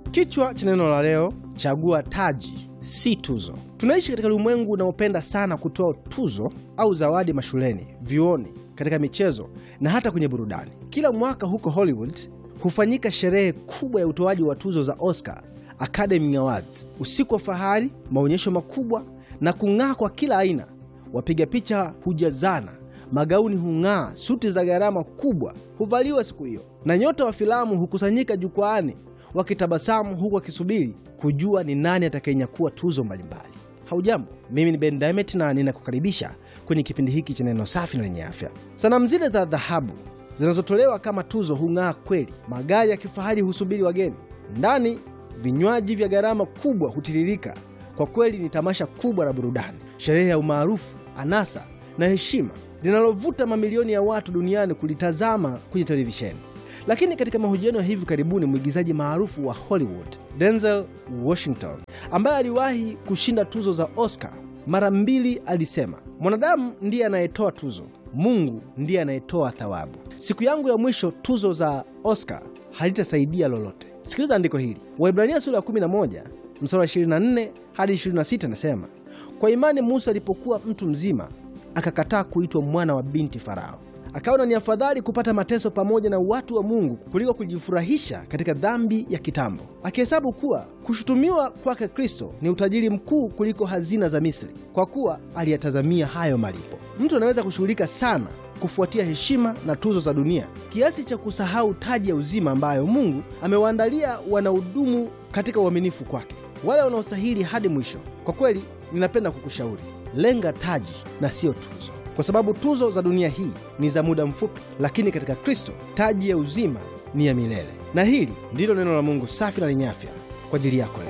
Kichwa cha neno la leo, chagua taji si tuzo. Tunaishi katika ulimwengu unaopenda sana kutoa tuzo au zawadi mashuleni, vyuoni, katika michezo na hata kwenye burudani. Kila mwaka huko Hollywood hufanyika sherehe kubwa ya utoaji wa tuzo za Oscar, Academy Awards, usiku wa fahari, maonyesho makubwa na kung'aa kwa kila aina. Wapiga picha hujazana, magauni hung'aa, suti za gharama kubwa huvaliwa siku hiyo, na nyota wa filamu hukusanyika jukwaani wakitabasamu huku wakisubiri kujua ni nani atakayenyakua tuzo mbalimbali. Haujambo, mimi ni Ben Diamond na ninakukaribisha kwenye kipindi hiki cha neno safi na lenye afya. Sanamu zile za dhahabu zinazotolewa kama tuzo hung'aa kweli. Magari ya kifahari husubiri wageni ndani, vinywaji vya gharama kubwa hutiririka. Kwa kweli ni tamasha kubwa la burudani, sherehe ya umaarufu, anasa na heshima linalovuta mamilioni ya watu duniani kulitazama kwenye televisheni. Lakini katika mahojiano ya hivi karibuni, mwigizaji maarufu wa Hollywood Denzel Washington, ambaye aliwahi kushinda tuzo za Oscar mara mbili, alisema mwanadamu ndiye anayetoa tuzo, Mungu ndiye anayetoa thawabu. Siku yangu ya mwisho tuzo za Oscar halitasaidia lolote. Sikiliza andiko hili, Waibrania sura ya 11 mstari wa 24 hadi 26, anasema kwa imani Musa alipokuwa mtu mzima akakataa kuitwa mwana wa binti Farao akaona ni afadhali kupata mateso pamoja na watu wa Mungu kuliko kujifurahisha katika dhambi ya kitambo, akihesabu kuwa kushutumiwa kwake Kristo ni utajiri mkuu kuliko hazina za Misri, kwa kuwa aliyatazamia hayo malipo. Mtu anaweza kushughulika sana kufuatia heshima na tuzo za dunia kiasi cha kusahau taji ya uzima ambayo Mungu amewaandalia wanaodumu katika uaminifu kwake, wale wanaostahili hadi mwisho. Kwa kweli, ninapenda kukushauri lenga taji na siyo tuzo kwa sababu tuzo za dunia hii ni za muda mfupi, lakini katika Kristo taji ya uzima ni ya milele. Na hili ndilo neno la Mungu safi na lenye afya kwa ajili yako leo.